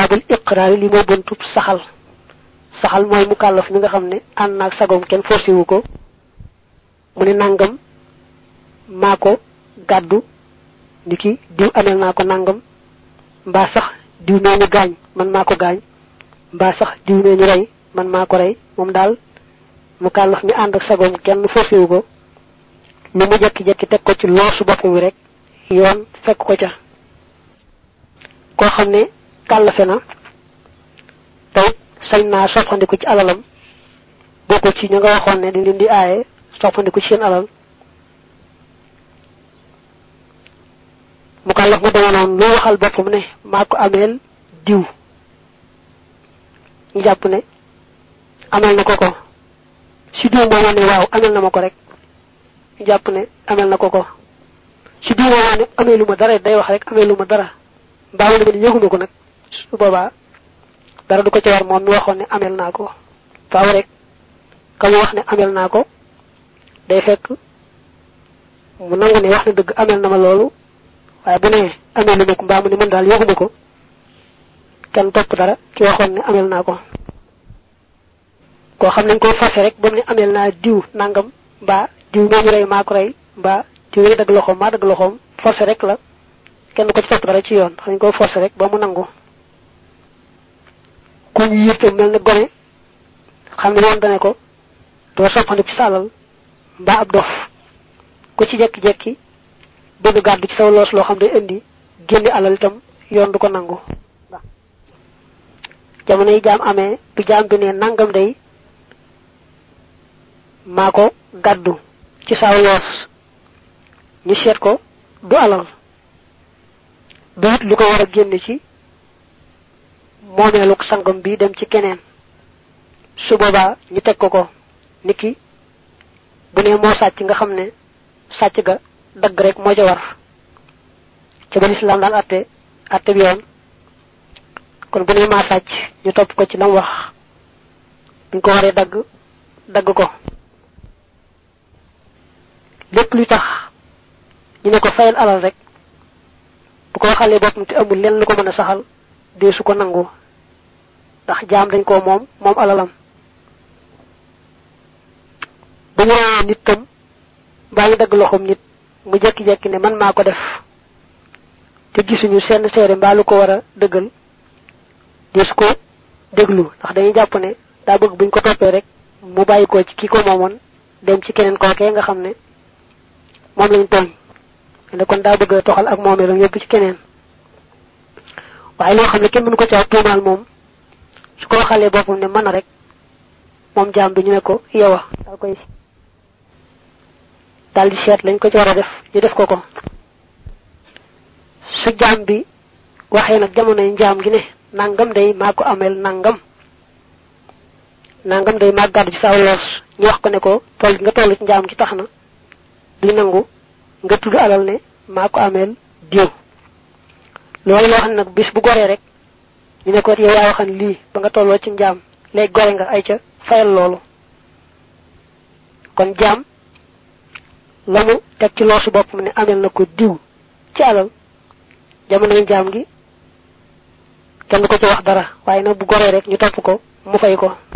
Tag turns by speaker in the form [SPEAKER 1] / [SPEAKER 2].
[SPEAKER 1] abul iqraar li moo buntub saxal saxal mooy mu kàllaf mi nga xam ne ànd naag sagoom kenn forcé wu ko mu ne nangam maa ko gàddu ni ki diw amel naa ko nangam mbaa sax diw mee ñu gaañ man maa ko gaañ mbaa sax diw mee ñu rey man maa ko rey moom daal mu kàllaf mi ànd ak sagoom kenn forcé wu ko lu mu jekki-jekki teg ko ci loosu boppam wi rek yoon fekk ko ca koo xam ne kàllafe na tey sañ naa soppandiku ci alalam bokku ci ña nga waxoon ne dañ leen di aaye soppandiku ci seen alal mu kàllaf mu deme noonu lu waxal boppam ne maa ko ameel diw ñu jàpp ne amel na ko ko si diw moomoo ne waaw amel na ma ko rek ñu jàpp ne amel na ko ko si diw moomoo ne amee lu ma dara day wax rek amee lu ma dara mbaa mu ne yëguma ko nag su boobaa dara du ko ci war moom mi waxoon ne amel naa ko faaw rek ka mu wax ne amel naa ko day fekk mu nangu ne wax na dëgg amel na ma loolu waaye bu ne amel lu ma ko mbaa mu ne man daal yëguma ko kenn topp dara ki waxoon ne amel naa ko koo xam nañ ko forcé rek ba mu ne amel naa diw nangam mbaa diw moomu rey maa ko rey mbaa diw yi dagg loxoom maa dagg loxoom forcé rek la kenn ko ci topp dara ci yoon dañ ko forcé rek ba mu nangu ku ñu yëpp mel ne gone xam ne yoon dane ko doo soppandiku ci sa alal mbaa ab dof ku ci jekki-jekki bëgg gàddu ci saw loos loo xam day indi génne alal itam yoon du ko nangu jamono yi jaam amee bu jaam bi ne nangam day maa ko gàddu ci saw loos ñu seet ko du alal du it lu ko war a génne ci moomeelu sangam bi dem ci keneen su boobaa ñu teg ko ko niki bu ne moo sàcc nga xam ne sàcc ga dagg rek moo ca war ca ba lislaam daan atte atte bi yoon kon bu ne maa sàcc ñu topp ko ci lam wax buñ ko waree dagg dagg ko lépp luy tax ñu ne ko fayal alal rek bu ko waxalee boppam te amul lenn lu ko mën a saxal dee su ko nangu ndax jaam dañ koo moom moom alalam bu ñu reyee nit tam mbaa ñu dagg loxoom nit mu jekki-jekki ne man maa ko def te gisuñu seen seere mbaa lu ko war a dëggal dee su ko déglu ndax dañuy jàpp ne daa bëgg buñ ko toppee rek mu bàyyi ko ci ki ko moomoon dem ci keneen kookee nga xam ne moom lañ tooñ ne kon daa bëgg a toxal ak moomeelam yóbbu ci keneen waaye loo xam ne kenn mënu ko caa tuumaal moom su ko waxalee boppam ne mën a rek moom jaam bi ñu ne ko yow daal koy daal di seet lañ ko ci war a def ñu def ko ko su jaam bi waxee nag jamonoy njaam gi ne nangam day maa ko ameel nangam nangam day maa gàddu ci sa loos ñu wax ko ne ko toll nga toll ci njaam gi tax na duñ nangu nga tudd alal ne maa ko ameel diw loolu loo xam ne nag bis bu goree rek ñu ne ko yow yaa waxan lii ba nga tolloo ci njaam léegi gore nga ay ca fayal loolu kon jaam la mu teg ci loosu boppam ne amel na ko diw ci alal jamonoy njaam gi kenn ko ci wax dara waaye nag bu goree rek ñu topp ko mu fay ko